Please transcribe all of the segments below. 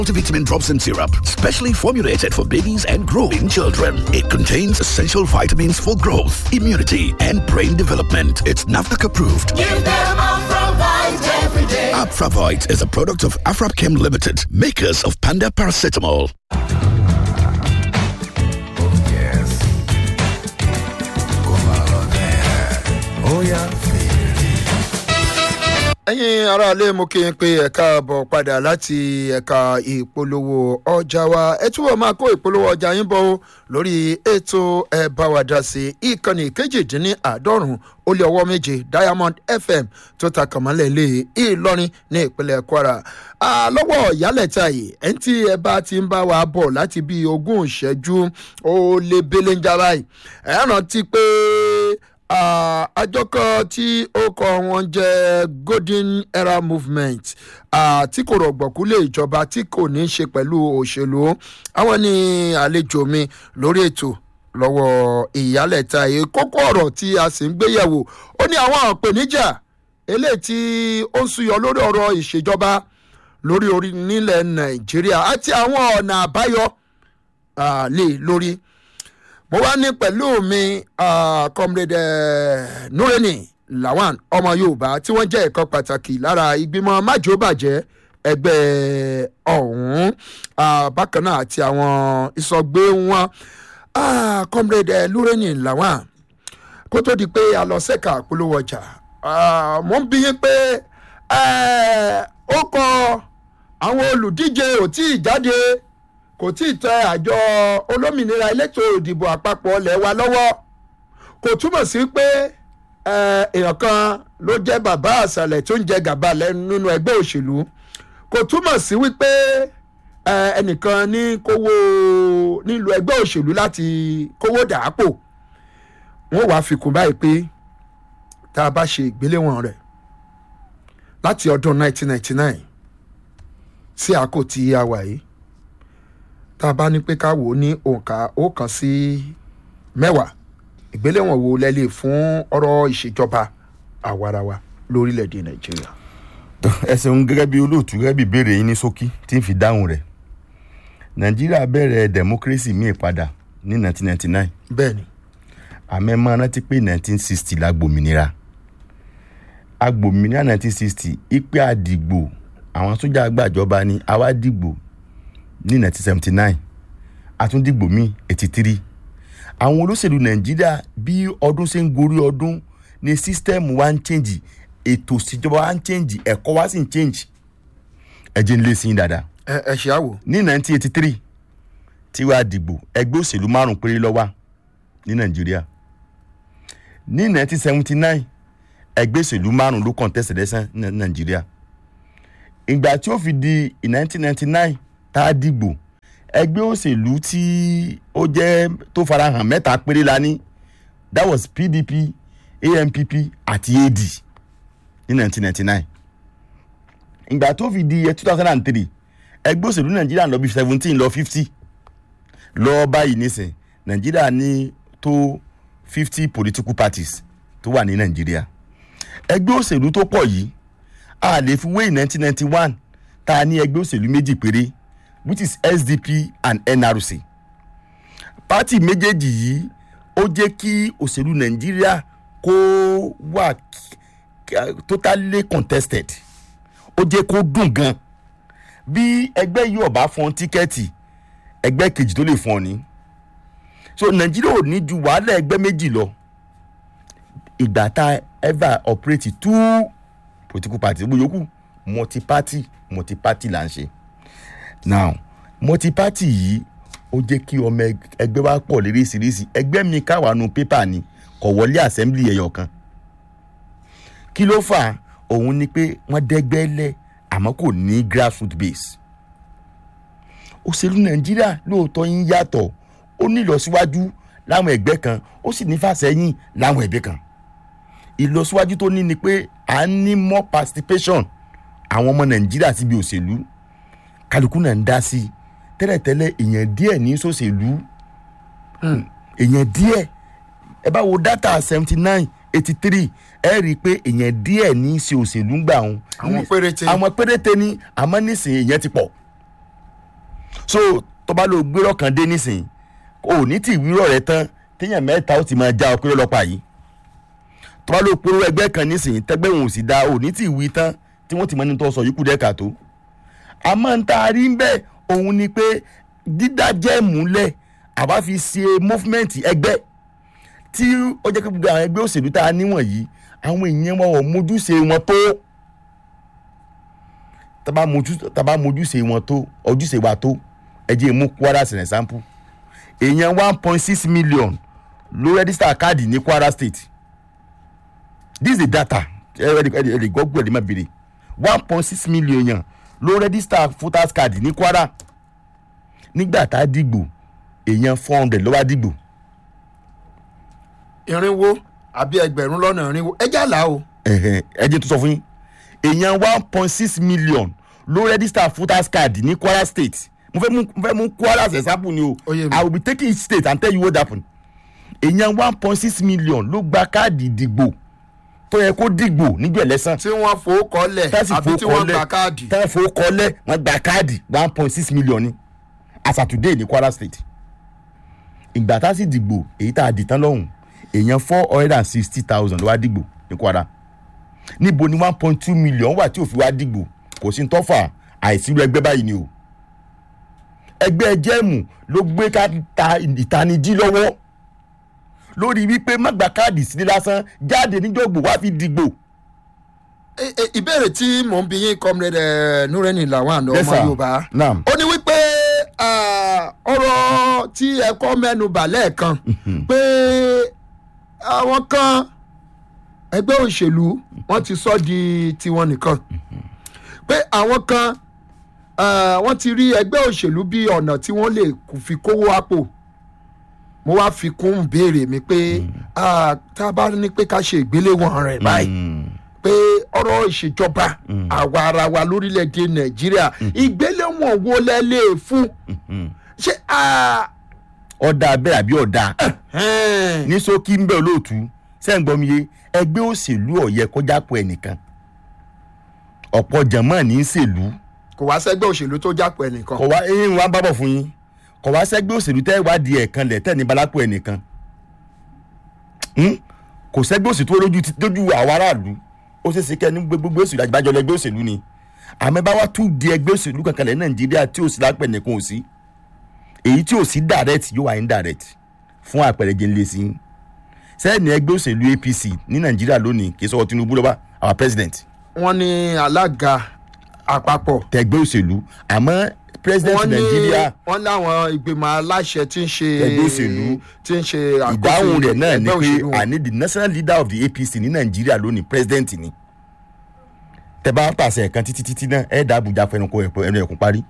Multivitamin drops and syrup, specially formulated for babies and growing children. It contains essential vitamins for growth, immunity, and brain development. It's NAFDAC approved. Give them Afravite every day. Afravite is a product of Afrapchem Limited, makers of Panda Paracetamol. ẹ̀yin aráalé mo kí n pé ẹ káàbọ̀ padà láti ẹ̀ka ìpolówó ọjà wa ẹ túbọ̀ máa kó ìpolówó ọjà yín bọ̀ o lórí ètò ẹ bá wa dá sí ìkànnì kejìdínláàádọ́rùn ó lé ọwọ́ méje diamond fm tó ta kàmálẹ̀ lé ìlọrin ní ìpínlẹ̀ kwara lọ́wọ́ ìyálẹ̀ta yìí ẹni tí ẹ bá ti ń bá wa bọ̀ láti bí ogún ìṣẹ́jú ó lé belenja báyìí ẹ rántí pé àjọ kan tí ó kọ wọn jẹ golden era movement tí kò rọ̀gbọ̀kú lé ìjọba tí kò ní í ṣe pẹ̀lú òṣèlú àwọn ní àlejò mi lórí ètò lọ́wọ́ ìyálẹ̀ta yìí kókó ọ̀rọ̀ tí a sì ń gbéyẹ̀wò ó ní àwọn àpèníjà eléyìí tí ó ń súyọ lórí ọ̀rọ̀ ìṣèjọba lórí orí nílẹ̀ nàìjíríà àti àwọn ọ̀nà àbáyọ lè lórí mo wá ní pẹ̀lú mi comrade nureni lawan ọmọ yorùbá tí wọ́n jẹ́ ẹ̀kọ́ pàtàkì lára ìgbìmọ̀ májòbàjẹ́ ẹgbẹ́ ọ̀hún bákan náà àti àwọn ìsọgbé wọn comrade nureni lawan kó tó di pé a lọ sẹ́ka àpolówó ọjà mo ń bí yín pé ó kọ àwọn olùdíje ò tí ì jáde kò tí ì tẹ àjọ olómìnira elétò ìdìbò àpapọ̀ ọ̀lẹ̀ wa lọ́wọ́ kò túmọ̀ sí pé èèyàn kan ló jẹ́ bàbá àṣàlẹ̀ tó ń jẹ gàba nínú ẹgbẹ́ òṣèlú kò túmọ̀ sí wípé ẹnìkan ní kówó nílùú ẹgbẹ́ òṣèlú láti kówó dàápò wọ́n wàá fi kún báyìí pé tá a bá ṣe ìgbéléwọ̀n rẹ̀ láti ọdún 1999 sí àkó tí a wà yìí tá a bá ní pé ká wò ó ní òǹkà ọ̀kan sí mẹ́wàá ìgbéléwọ̀n wo lẹ́lẹ̀ fún ọ̀rọ̀ ìṣèjọba àwarawa lórílẹ̀‐èdè nàìjíríà. ẹ ṣeun gẹ́gẹ́ bí olóòtú gẹ́gẹ́ bí ìbéèrè yín ní ṣókí tí ń fi dáhùn rẹ̀ nàìjíríà bẹ̀rẹ̀ democracy míì padà ní 1999 bẹ́ẹ̀ni àmẹ́ máa rántí pé 1960 la gbòmìnira agbòmìnira 1960 ìpè àdìgbò àwọn sójà gbàjọba ni àwa dìgbò ní 1979 àtúndìgbò míì 83 àwọn olóṣèlú nàìjíríà bí ọdún ṣe ń gorí ọdún ni sísítẹ́ẹ̀mù wa ń chẹ́ǹjì ètò ìṣèjọba wa ń chẹ́ǹjì ẹ̀kọ́ wa sì ń chẹ́ǹjì ẹ̀jẹ̀ ń lé sí i dáadáa. ẹ ẹ ṣe àwò. ní 1983 tí wàá dìgbò ẹgbẹ́ òṣèlú márùn péré lọ́wọ́ ní nàìjíríà ní 1979 ẹgbẹ́ òṣèlú márùn ló kàn tẹ̀sẹ̀dẹ́sẹ̀ ní nàìjíríà ìgbà tí ó fi di 1999 tá a dìgbò ẹgbẹ́ òṣèlú tí ó jẹ́ tó farahàn mẹ́ta péré la ní that was pdp ampp àti ad ní 1999 ìgbà tó fi di 2003 ẹgbẹ́ òṣèlú nàìjíríà lọ bí 17 lọ 50 lọ báyìí nísìn nàìjíríà ní tó 50 political parties tó wà ní nàìjíríà ẹgbẹ́ òṣèlú tó pọ̀ yìí a lè fi wé 1991 tá a ní ẹgbẹ́ òṣèlú méjì péré which is sdp and nrc pati méjèèjì yìí ó jẹ́ kí òṣèlú nàìjíríà kó wà totally contested ó jẹ́ kó dùn gan bí ẹgbẹ́ yìí ọ̀bá fọn tíkẹ́ẹ̀tì ẹgbẹ́ kejì tó lè fọn ni so nàìjíríà ò ní ju wàhálà ẹgbẹ́ méjì lọ ìgbà tá ever operate two political parties gbogbo yòókù multi-party multi-party là ń ṣe now multi-party yìí ó jẹ́ kí ọmọ ẹgbẹ́ wa pọ̀ léríṣiríṣi ẹgbẹ́ mi káwánu pépà ni kò wọlé assembly ẹ̀yọ̀ kan kí ló fà á òun ni pé wọ́n dẹ́gbẹ́ lẹ̀ àmọ́ kò ní grassroot base òṣèlú nàìjíríà lóòótọ́ yín yàtọ̀ ó ní ìlọsíwájú láwọn ẹgbẹ́ kan ó sì ní fàsẹ́yìn láwọn ẹgbẹ́ kan ìlọsíwájú tó ní ni pé à ń ní more participation àwọn ọmọ nàìjíríà síbi òṣèlú kálukú náà ń dá sí i tẹ́lẹ̀tẹ́lẹ̀ èèyàn díẹ̀ ní sòṣèlú èèyàn díẹ̀ ẹ bá wo data seventy nine eighty three ẹ rí i pé èèyàn díẹ̀ ní í ṣe òṣèlú gbà wọn. Àwọn péréte. àwọn péréte ni àmọ́ nísìnyí èèyàn ti pọ̀ so tọ́ba ló gbérọ̀ kan dé nísìnyí ò ní tí ìwúrọ̀ rẹ tán téèyàn mẹ́ta ó ti máa já ọkùnrin ọlọ́pàá yìí tọ́ba ló polówó ẹgbẹ́ kan nísìnyí tẹ́gbẹ́ wọn ò sì da ò ní tí ìwí tán tí wọ́n ti mọ ní tó sọ yìí kú dẹ́ka tó àmọ́ ń ta rí ń bẹ́ẹ̀ òun ni pé dídá jẹ́ múlẹ̀ àbá fi ṣe movement ẹgbẹ́ tí ó jẹ́ pé gbogbo àwọn ẹgbẹ́ òṣèlú tá a níwọ̀n yìí àwọn èèyàn wọn ò mójúṣe wọn tó tábà mójú tábà mójúṣe wọn tó ojúṣe wa tó ẹ jẹ́ mú Kwara as an example èèyàn one point six million ló rẹ́dísítà káàdì ní Kwara state this is the data ẹ ẹ ẹ lè gbọ́ gbọ́dọ̀ má béèrè one point six million èèyàn ló rẹ́dísítà voters card ní Kwara nígbà tá a dìgbò èèyàn four hundred ló wá dìgbò irinwó àbí ẹgbẹ̀rún lọ́nà irinwó ẹ jà là o. ẹ̀hẹ̀, ẹ jẹ́ tó sọ fún yín èèyàn one point six million ló register voters card ní Kwara state mo fẹ́ mú mo fẹ́ mú Kwara as example ni o Ó yé mi. I will be taking each state and tell you what happen èèyàn one point six million ló gba káàdì ìdìgbò tó yẹ kó dìgbò níjọ́ ẹlẹ́sàn tí wọ́n fowó kọ́lẹ̀ tẹ́sí àbí tí wọ́n gba káàdì. tẹ́sí fowó kọ́lẹ̀ wọ́n gba káàdì one point six million ni as at today ní Kwara state ìgbà tá a sì dìgbò èyí tá a dì tán lọ́hùn èèyàn four hundred and sixty thousand ló wá dìgbò ní Kwara níbo ni one point two million wà tí ò fi wá dìgbò kò sí tọ́fà àìsírú ẹgbẹ́ báyìí ni o ẹgbẹ́ jẹ́ẹ̀mù ló gbé ká ta ìtanijí lọ́wọ́ lórí wípé má gba káàdì sílé lásán jáde níjọ́gbò wá fi dìgbò. E- e- ìbéèrè tí mò ń bi yín comrade eh, Nureni Lawan Yes, ọmọ sir. Yorùbá Naam. ó ní wípé ah, ọ̀rọ̀ tí ẹ̀kọ́ mẹ́nu bà lẹ́ẹ̀kan pé àwọn kan ẹgbẹ́ òṣèlú wọ́n ti sọ di tiwọn nìkan pé àwọn kan ah, wọ́n ti rí ẹgbẹ́ òṣèlú bí ọ̀nà tí wọ́n lè kù fi kówó àpò mo wá fi kún béèrè mi pé ah, tá a bá ní pé ká ṣe ìgbéléwọ̀n rẹ̀ báyìí pé ọ̀rọ̀ ìṣèjọba àwa ara wa lórílẹ̀‐èdè nàìjíríà ìgbéléwọ̀n wo lẹ lè fún ṣé ah, ọ̀dà bẹ́ẹ̀ àbí ọ̀dà ẹn, ní ṣókí ń bẹ̀ olóòtú sẹ́ǹgbọ́mìye ẹgbẹ́ òṣèlú ọ̀yẹ kọjá pọ̀ ẹnìkan ọ̀pọ̀ jẹ̀mọ́ ní í ṣèlú kò wá sẹ́gbẹ́ òṣèlú tó jápọ̀ ẹnìkan kọ̀ wá eyín wa ń bábọ̀ fún yín kọ̀ wá sẹ́gbẹ́ òṣèlú tẹ́ ìwádìí ẹ̀kan lẹ̀ tẹ́ ní balápọ̀ ẹnìkan Hmm? kò sẹ́gbẹ́ òṣèlú tó lójú ti- lójú àwọn aráàlú ó ṣeé ṣe kẹ́ ní gbogbo òṣèlú àjùbájọ lẹ́gbẹ́ òṣèlú ni àmọ́ bá wá tún di ẹgbẹ́ òṣèlú kankan lẹ̀ nàìjíríà tí ò sí lápẹ̀ nìkan ò sí èyí tí ò sí direct yóò wá indirect fún àpẹẹrẹ jẹ́ ńlẹ̀ sí i sẹ́ẹ̀ni ẹgbẹ́ òṣèlú apc ní nàìjíríà lónìí kì í sọ̀rọ̀ tinubu lọ́ba our president wọ́n ní alága àpapọ̀ tẹgbẹ́ òṣèlú àmọ́ president wọ́n ní nàìjíríà wọ́n láwọn ìgbìmọ̀ aláṣẹ tí ń ṣe Ẹgbẹ́ òṣèlú. tí ń ṣe àkóso ìdáhùn rẹ̀ náà ni ẹgbẹ́ pé òṣèlú wọn. àní the national leader of the apc ní nàìjíríà lónìí president ni tẹ bá pàṣẹ ẹ̀kan títí títí náà ẹ̀ dá àbújá fẹnukọ ẹ̀pọ̀ ẹnu ẹ̀kún parí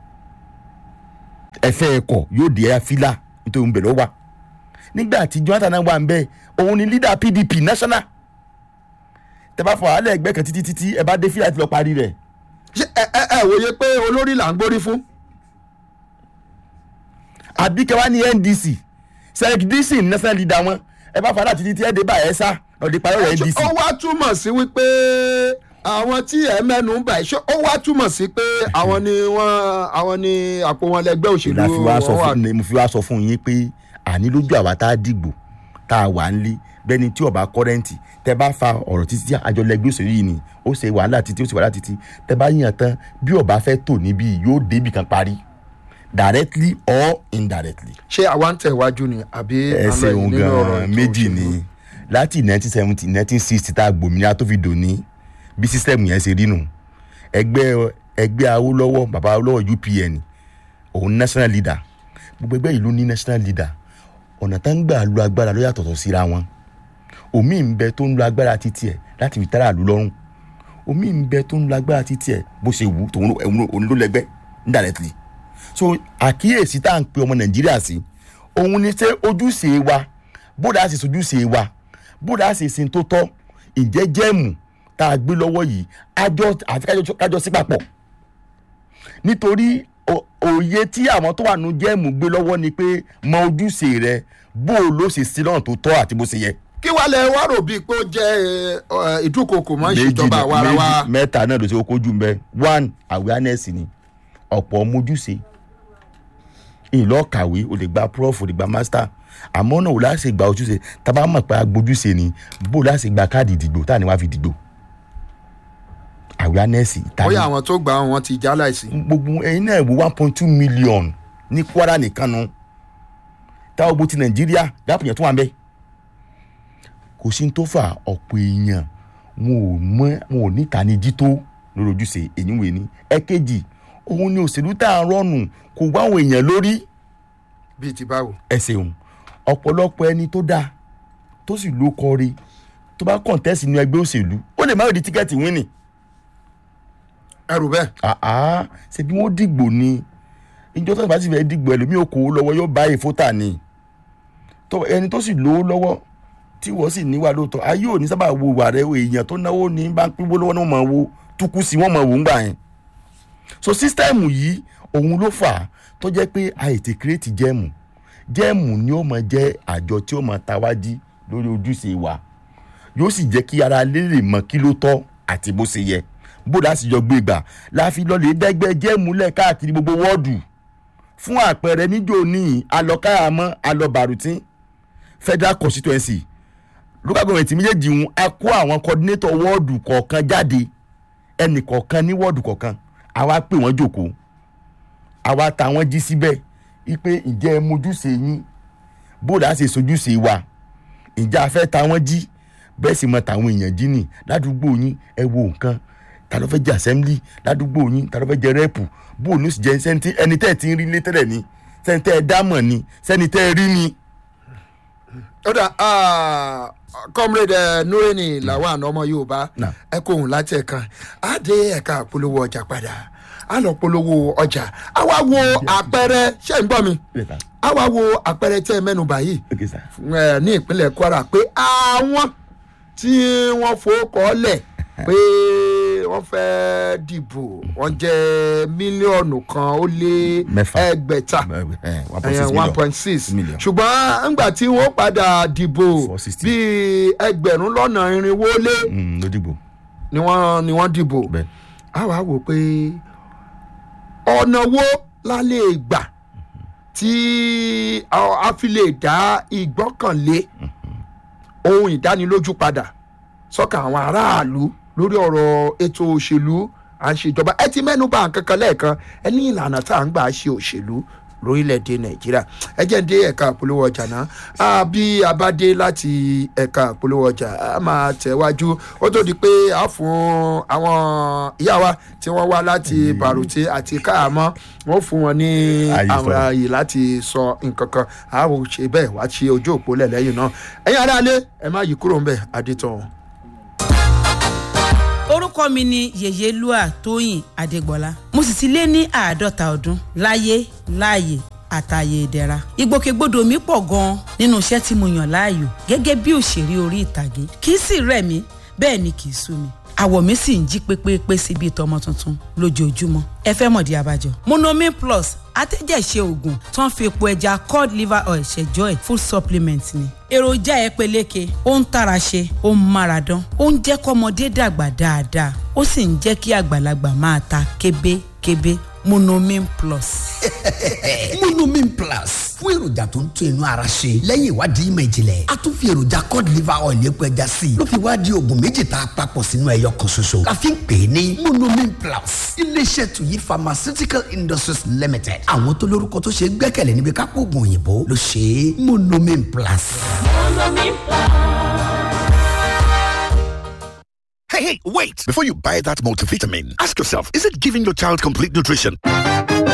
ẹ̀fẹ́ ẹ̀kọ́ yóò dé ẹ̀ fílà nítorí ń bẹ̀rẹ̀ wà nígbà tí jonathan náà wà ń bẹ̀ òun ni leader pdp national tẹ bá fọ àálẹ̀ ẹgbẹ́ kan títí títí ẹ bá dé fílà ti lọ parí rẹ̀ ṣé ẹ ẹ ẹ wòye pé olórí là ń gbórí fún àbí kẹwàá ní ndc sẹ́ẹ̀kì dc ní national leader wọn ẹ bá fàdà títí tí ẹ dé bá ẹ sá ọ̀dẹ parí ọ̀rọ̀ ndc. ó wá túmọ̀ sí wípé àwọn tí ẹ mẹ́nu ń bà ẹ́ ṣé ó wá túmọ̀ sí pé àwọn ni wọ́n àwọn ni àpò wọn lẹgbẹ́ òṣèlú la fi wá sọ wọn wà. fún ni mo fi wá sọ fún yín pé àní lójú àwa tá a dìgbò tá a wà ń lé bẹ́ni tí ọba kọ́rẹ́ǹtì tẹ bá fa ọ̀rọ̀ títí tí àjọ lẹgbẹ́ òṣèlú yìí ni ó ṣe wàhálà títí ó ṣe wàhálà títí tẹ bá yàn tán bí ọba fẹ́ tò níbí yóò débì kan parí directly or indirectly. ṣé àwa ń tẹ̀wájú ni àbí ẹ àlọ́ yìí ṣeun nínú ọ̀rọ̀ gan ètò méjì òṣèlú? ni láti nineteen seventy nineteen sixty tá a gbòmìnira tó fi dòní bí sísẹ́mù yẹn ṣe rí nù ẹgbẹ́ ẹgbẹ́ awólọ́wọ̀ bàbá awólọ́wọ̀ upn òun national leader gbogbo ẹgbẹ́ ìlú ní national leader ọ̀nà tá ń gbà lu agbára ló yàtọ̀tọ̀ síra wọn omi ń bẹ tó ń lo agbára títí ẹ̀ láti fi tẹ́lá àlú lọ́rùn omi ń bẹ tó ń lo agbára títí ẹ̀ bó ṣe wù tòun òun ló lẹ́gbẹ́ indirectly so àkíyèsí tá à ń pe ọmọ nàìjíríà sí òun ni ṣé ojúṣe wa bódà sì sojúṣe wa bódà sì sin tó tọ́ ìjẹ́ jẹ́ẹ̀mù tá a gbé lọ́wọ́ yìí àjọ àti kájọ- kájọ sí papọ̀ nítorí o- òye tí àwọn tó wà nù jẹ́ẹ̀mù gbé lọ́wọ́ ni pé mọ ojúṣe rẹ bó o ló ṣe sí lọ́nà tó tọ́ àti bó ṣe yẹ. kí wàá lẹ wá rò bíi pé ó jẹ́ ẹ, ìdúnkokò mọ́ ìṣèjọba ni- àwa ara wa méjì- mẹ́ta náà ló ṣe kókó jù mbẹ́ one awareness ni ọ̀pọ̀ mojúṣe ìlọ kàwé o lè gba prof o lè gba master àmọ́ náà o láti gba ojúṣe tábà mọ̀ pé agbójúṣe ni bó o láti gba káàdì ìdìgbò tá à ní wàá fi dìgbò awareness ìtàgé bóyá àwọn tó gbà wọn ti já láìsí. gbogbo ẹyin náà wo one point two million ní kwara nìkan nu táwọn gbó ti nàìjíríà dáàpọ̀ yẹn tó wà ń bẹ́ kò sí ní tó fà ọ̀pọ̀ èèyàn wọn ò mọ wọn ò ní ìtanijí tó lórí ojúṣe èyí wò ní ẹ̀kejì òun ni òṣèlú tá a rọrùn kò wá àwọn èèyàn lórí bíi ti báwo. ẹ ṣeun ọ̀pọ̀lọpọ̀ ẹni tó dáa tó sì ló kọrí tó bá kọ̀ǹtẹ́sì ní ẹgbẹ́ òṣèlú ó lè má rí tíkẹ́ẹ̀tì wínì ẹrù bẹ́ẹ̀. àá ṣe bí wọ́n dìgbò ni ìjọ tó bá sì fẹ́ dìgbò ẹlòmíì ò kó o lọ́wọ́ yóò bá èfótà ni tó ẹni tó sì lówó lọ́wọ́ tí wọ́n sì níwà lóòótọ́ ayé ò ní sábà wo wà rẹ èèyàn tó náwó ní bá ń pínwó lọ́wọ́ ní wọ́n máa wo túkú sí wọ́n máa wò ń gbà yẹn so sísítẹ́ẹ̀mù yìí òun ló fà á tó jẹ́ pé àìtí kírètì jẹ́ẹ̀mù jẹ́ẹ̀mù ni ó máa jẹ́ àjọ tí ó máa tawájí lórí ojúṣe wa yóò sì jẹ́ kí ara lè lè mọ kí ló tọ́ àti bó ṣe yẹ bó dá sì jọ gbé gbà láfi lọ lè dẹ́gbẹ́ jẹ́ẹ̀mù lẹ̀ káàkiri gbogbo wọ́ọ̀dù fún àpẹẹrẹ níjó ní alọ́káyàmọ́ alọ́bàrútín federal constituency local government méjèèjì ń a kó àwọn coordinator wọ́ọ̀dù kọ̀ọ̀kan jáde ẹnì kọ̀ọ̀kan ní wọ́ọ̀dù kọ̀ọ̀kan àwa pè wọ́n jòkó àwa ta wọ́n jí síbẹ̀ wípé ǹjẹ́ ẹ mojúṣe yín bóòdù á ṣe sojúṣe wa ǹjẹ́ a fẹ́ ta wọ́n jí bẹ́ẹ̀ sì mọ tàwọn èèyàn jí nì ládùúgbò yín ẹ wo nǹkan ta ló fẹ́ jẹ assembly ládùúgbò yín ta ló fẹ́ jẹ rẹ́pù bóòlù sì jẹ sẹ́ńtì ẹni tẹ́ ẹ ti ń rí létẹ́lẹ̀ ni sẹ́ni tẹ́ ẹ dámọ̀ ni sẹ́ni tẹ́ ẹ rí ni. ó dà comrade eh, nureni lawan ọmọ yorùbá Nah. ẹ kó òun láti ẹ̀kan á dé ẹ̀ka polówó ọjà padà á lọ polówó ọjà á wá wo àpẹẹrẹ ṣé ń gbọ́ mi á wá wo àpẹẹrẹ tẹ́ ẹ mẹ́nu báyìí Okay, sir. eh, ní ìpínlẹ̀ kwara pé àwọn tí wọ́n fowókọ́ lẹ̀ pé wọ́n fẹ́ dìbò wọ́n jẹ́ mílíọ̀nù kan ó lé Mẹ́fà. ẹgbẹ̀ta Eh, one point six one million. point six million. ṣùgbọ́n ńgbà tí wọ́n padà dìbò 460. bíi ẹgbẹ̀rún lọ́nà irinwó lé Mm, ló dìbò ni wọ́n ni wọ́n dìbò bẹ́ẹ̀. a wá wò pé ọ̀nà wo la lè gbà tí a a fi lè dá ìgbọ́kànlé ohun ìdánilójú padà sọ́kàn àwọn aráàlú lórí ọ̀rọ̀ ètò òṣèlú à ń ṣèjọba ẹ ti mẹ́nu bà nǹkan kan lẹ́ẹ̀kan ẹ ní ìlànà tá à ń gbà ṣe òṣèlú lórílẹ̀‐èdè nàìjíríà ẹ jẹ́ ń dé ẹ̀ka àpolówó ọjà náà Ah, bí a bá dé láti ẹ̀ka àpolówó ọjà a máa tẹ̀wájú ó tó di pé a fún àwọn ìyá wa tí wọ́n wá láti bàrùtì àti káàmọ́ wọ́n fún wọn ní Ààyè àwọn sọ̀rọ̀. ààyè láti sọ nǹkan kan a ò ṣe bẹ́ẹ̀ wá ṣe ojú òpó lẹ̀ lẹ́yìn náà ẹ̀yin aráalé ẹ má yí kúrò ń bẹ̀ adétọ̀ orúkọ mi ni yèyélúà tóyìn adégbọlá mo sì ti lé ní àádọ́ta ọdún láyé láàyè àtàyè ìdẹ̀ra ìgbòkègbodò mi pọ̀ gan-an nínú iṣẹ́ tí mo yàn láàyò gẹ́gẹ́ bí òṣèré orí ìtàgé kì í sì rẹ̀ mí bẹ́ẹ̀ ni kì í sú mi àwọ̀ mi sì ń jí pépépé sí bíi tọmọ tuntun lójoojúmọ́ ẹ fẹ́ mọ̀dí abájọ. monomin plus atẹ́jẹ̀ṣe oògùn tó ń fi epo ẹja cod liver oil ṣẹjọ́ ẹ̀ food supplement ni. èròjà ẹ peléke ó ń tara ṣe ó ń mára dán ó ń jẹ́ kọ́mọdé dàgbà dáadáa ó sì ń jẹ́ kí àgbàlagbà máa ta kébékébé monomin plus. monomin plus fún èròjà tó ń tún inú ara ṣe lẹ́yìn ìwádìí ìmọ̀ ìjìnlẹ̀ a tún fi èròjà cod liver oil epo ẹja sí i ló fi wá di oògùn méjì tá a papọ̀ sínú ẹyọ kan ṣoṣo la fi ń pè é ní monomin plus iléeṣẹ́ tuyi pharmaceutical industries limited àwọn tó lórúkọ tó ṣe é gbẹ́kẹ̀lé níbi kápò oògùn òyìnbó ló ṣe é monomin plus. Hey, hey, wait! Before you buy that multivitamin, ask yourself is it giving your child complete nutrition?